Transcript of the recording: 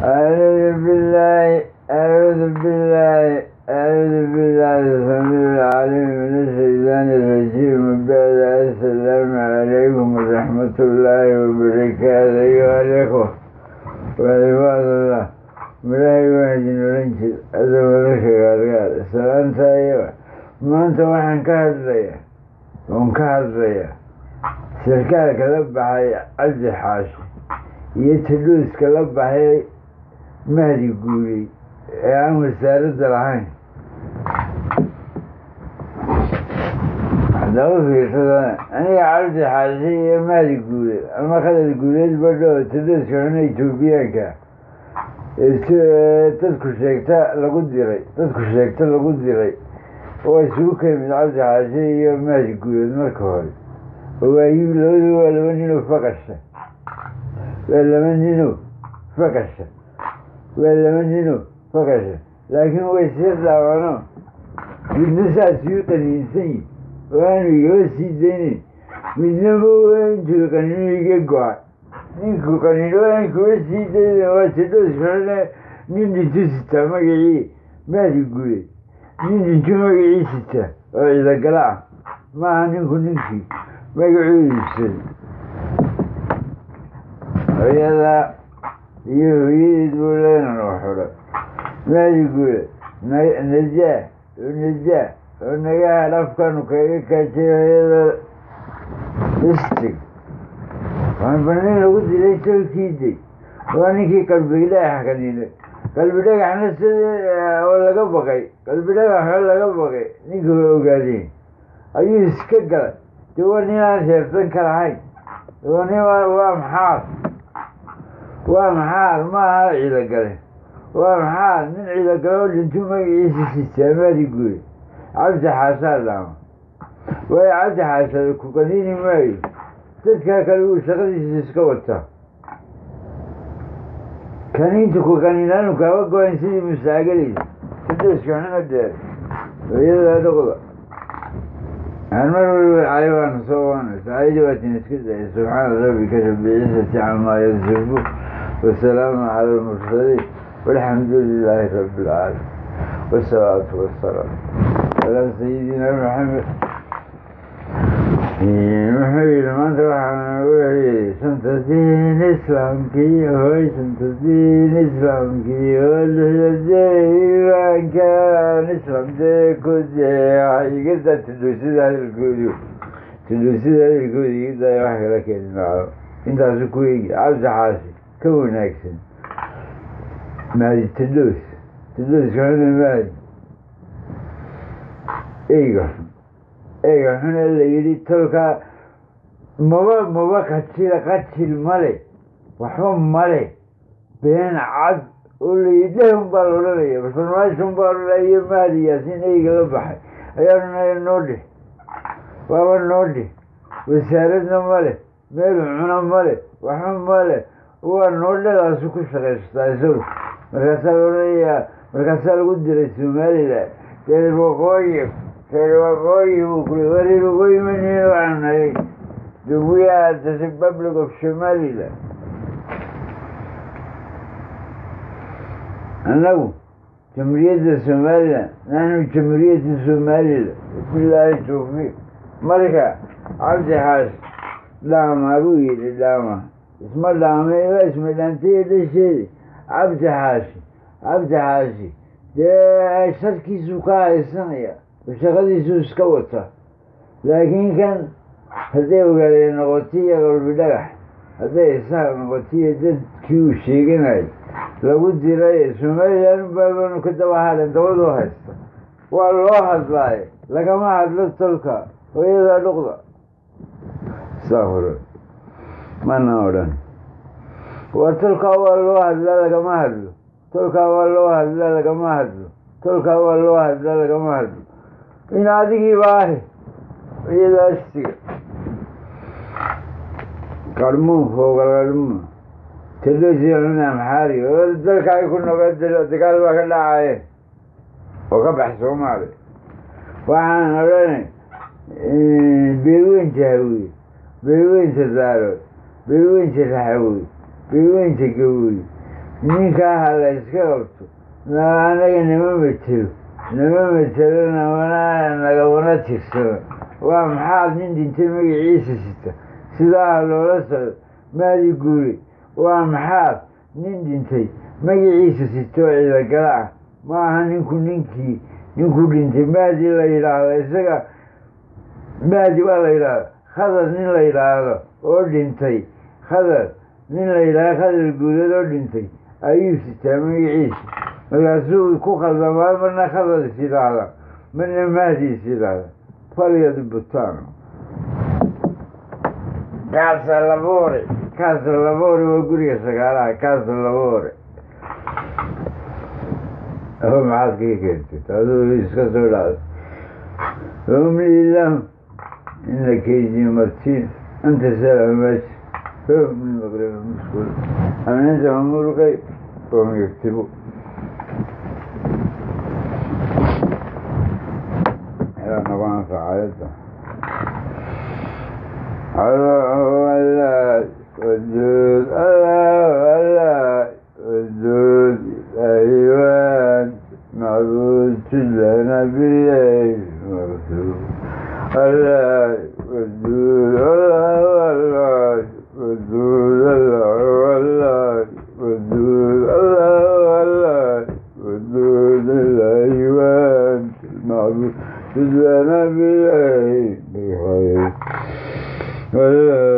أعوذ بالله أعوذ بالله أعوذ بالله السميع العليم من الشيطان الرجيم من بعد السلام عليكم ورحمة الله وبركاته أيها الإخوة وعباد الله ملاهي واحد نرنشد هذا ولك قال سلام تايوة ما أنت وحن كهدرية وان كهدرية سركالك لبحي عبد حاشي يتلوس كلبحي mahdi guuriyey ee aan wasaaradda lahayn haddaba fiirsada aniga cabdi xaashi iyo mahdi guure ama khadar guureed badho tadaskana etoobiyaanka dadku sheegta lagu diray dadku sheegta lagu diray oo isugu kemid cabdi xaashi iyo mahdi guureed marka hore waayi labadu waa laba ninoo faqasha waa laba ninoo faqasha waa laba nino fakasha laakiin way sii dhaawano midna saasuu qaniinsan yi oo aanu igaba sii daynayn midnaba intuu qaniino iga go-ay ninku qaniino aan kuga sii dayna waa tidhooskalena nin dhintu sitaa magacii maadi guray nin dhintu magacii sitaa oo ciidagala ah maaha ninku ninkii magacuu iibsaday hooyada iyo hooyadeed buu leenan oo xidhay maadi guura najaa oo najaa oo nagaha dhafkanu kaga kaajay hooyada istig waan banin lagu dilay tolkiiday waa ninkii qalbi dhagax kaninay qalbi dhagaxna sida oo laga baqay qalbi dhagaxoo laga baqay ninka waa ogaadeen ayuu iska galay de waa nin aan sheertan ka lahayn waa nin waa maxaad waa maxaar ma aha ciidagale waa maxaar nin ciidagale oo dhintu magaciisa sistaamaadi guure cabdi xaasaa dhaama waayo cabdi xaasa ku qaniini maayo dadkaa kale uu shaqadiisa iska wataa kaniinta ku qaniinaanu kaaba go-an sidii musaagaleysa sidaskana dheer hooyadaa dhoqda aan mar waliba cayabaana soo waana saayidi waatin iska daya subxaana rabbika rabbi ciisati camaa yasifu والسلام على المرسلين والحمد لله رب العالمين والصلاة والسلام على سيدنا محمد محمد maanta waxaan wixii shanta diin islaamkii hoy shanta diin islaamkii oo lixdadeebankan islaamdee ku jeexa igada tudhuusida hadalkoodu tudhuusida hadalkoodu igada wax kala keeni maayo intaasu ku eegi cabdi xaasi ka wanaagsan maadi tadhoos tadhooskana maadi eyga eyga xune la yidhi tolkaa maba maba qajil qajil male waxba male been cad oo la yidhi dhehun baa la odhanaya farmaashon baa odhanaya maadi yaasiin eyga la baxay ayaa odhanaya noo dheh waaba noo dheh wasaaradna male meel cuna male waxba male waa noodhadaasu ku shaqaystaa isagu markaasaa la odhanayaa markaasaa lagu diray somalilan reer waqooyi reer waqooyi buu kuli waa reer waqooyi maniin waxaan nahay the we are the republic of somaliland annagu jamhuuriyadda somaliland nahnu jamhuuriyadda somaliland bilaahi tawfiiq marka cabdi xaas dhaama buu yidhi dhaama isma dhaamay waa isma dhaantay dhasheedi cabdi xaashi cabdi xaashi dee sharkiisuu ka haysanaya oo shaqadiisuu iska wata laakiin kan hadday ogaadeen noqotiya qalbi dhagax hadday isaaq noqotiya dadkii uu sheeganayo lagu diray somalilan baabanu ka daba hadhan dabadoo haysta waa loo hadlaayo lagama hadlo tolka hooyadaa dhuqda saafuro mana odhan waa tolkaa waa loo hadlaa lagama hadlo tolkaa waa loo hadlaa lagama hadlo tolkaa waa loo hadlaa lagama hadlo in adigiiba ahi iyadaasiga qarmuun fooga qarmuun tadhoosicuna maxaari oo dalka ay ku noqon dagaal baa ka dhacaye oo ka bax soomaali waxaan odhanay beelweynta hawiye beelweynta daarood beelweynta raxawey beelweynta gawoy ninkaa ha la iska qabto anaga nama metelo nama metelo namana nagamana tirsano waa maxaad nin dhintay magaciisa sita sidaa loola socdo maadi guuri waa maxaad nin dhintay magaciisa sitoo ciidagala ah ma aha ninku ninkii ninkuu dhintay maadi la yidhaahdo isaga maadi waa la yidhaahdo khadar nin la yidhaahdo oo dhintay khadar nin la yidhaahdo khadar guuleed oo dhintay ayuu sitaa magaciisa markaasuu ku khaldamaa marna khadar is yidhaahda marna maadi is yidhaahda falyad butano kaasa labore kaasa labore waa guriga sagaalaha kaasa labore ho maxaad kaga keentay aduu iska soo dhacda umli lahum ina kaydii martiin anta salaamaati hum min maqrib musqul am cindahum ulqay wahum yaktibu ilaa nagu anfaca ayadda الله ودود الله الله ودود أيوان معبود لنا بالليل مرسول الله ودود الله الله ودود الله الله ودود الله الله ودود الأيوان معبود لنا بالليل بخير